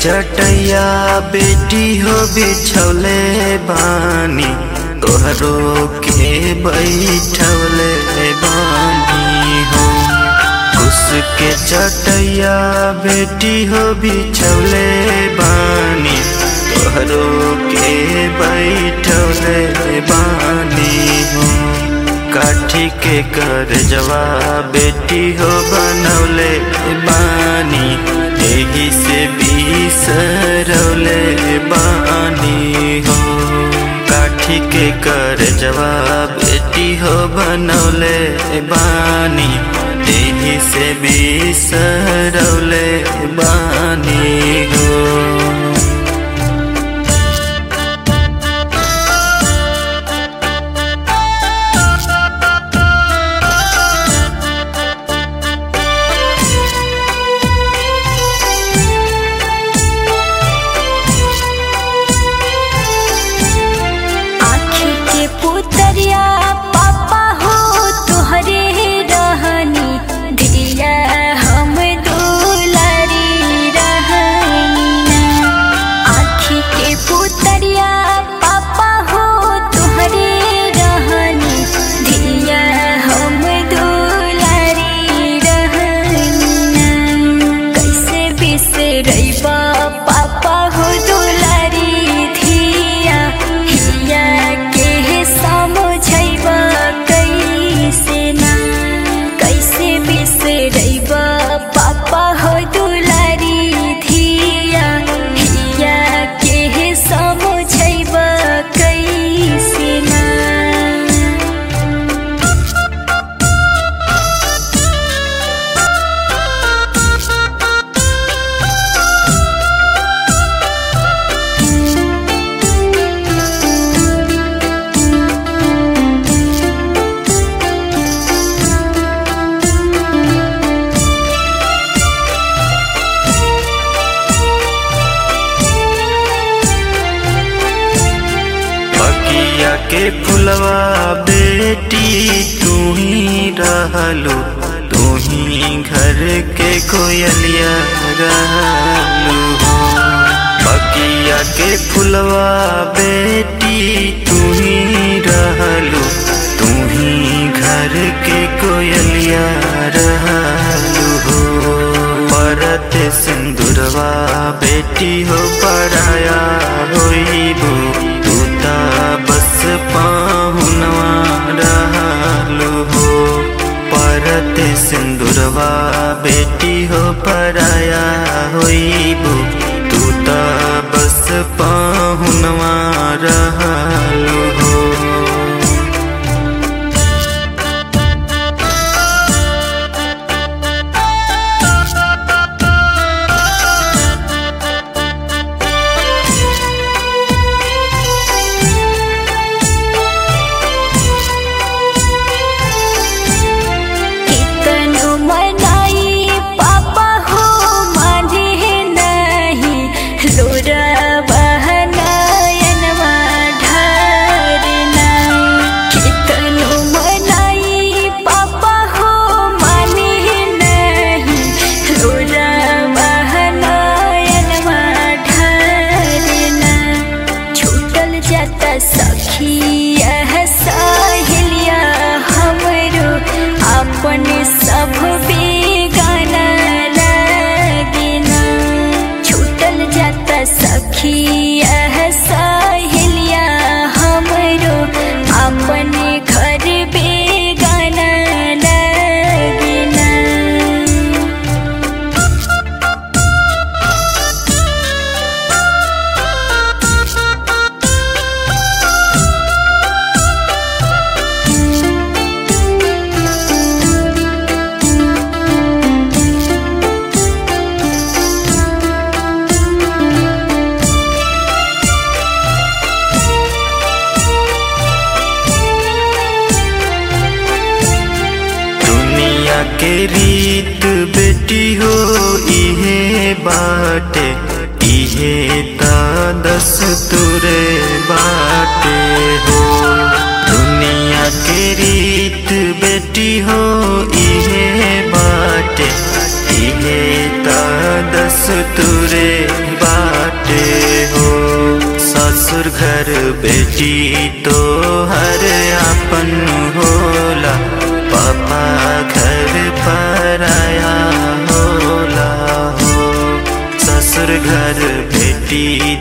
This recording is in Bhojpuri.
चटैया बेटी हो बिछौले बानी तोहरो के बैठौले बानी हो उसके चटैया बेटी हो बिछौले बानी तोहरो के बैठौले बानी हो काठी के कर जवा बेटी हो बनौले बानी एही से बिसरौले बानी हो काठी के कर जवा बेटी हो बनौले बानी एही से बिसरौले बानी हो आँखी के पुतरिया पापा हो तोहरे रहनी धिया हम दुलारी रहनी आँखी के पुतरिया पापा हो तोहरे रहनी धिया हम दुलारी रहनी कैसे बिसरैबा पापा हो दुलारी धिया हिया के समझैबा कैसे ना कैसे बिसरैबा पापा हो दुलारी धिया हिया के समझैबा कैसे ना बगिया के फुलवा बेटी तू ही रहलू तू ही घर के कोयलिया रहलू बगिया के फुलवा बेटी तू ही रहलू तू ही घर के कोयलिया रहलू हो परत सिंदूरवा बेटी हो पराया होइबू तू ता बस पाहुनवा रहलू हो परत सिंदूरवा बेटी हो पराया होइबू तू ता बस पाहुनवा रहलू हो कितनो मनाई पापा हो माने नहीं लोरा बहनायनवा ढारना कितनो मनाई पापा हो माने नहीं लोरा बहनायनवा ढारना छूटल जाता सखिया साहिलिया हमरो अपन सब बेगाना लगना छूटल जाता सखिया साहिलिया हमरो अपन घर बेगाना लगना दुनिया के रीत बेटी हो इहे बाटे इहे ता दस तुरे बाटे हो दुनिया के रीत बेटी हो इहे बाटे इहे ता दस तुरे बाटे बेटी तो हर अपन होला पापा घर पर आया होला हो ससुर घर बेटी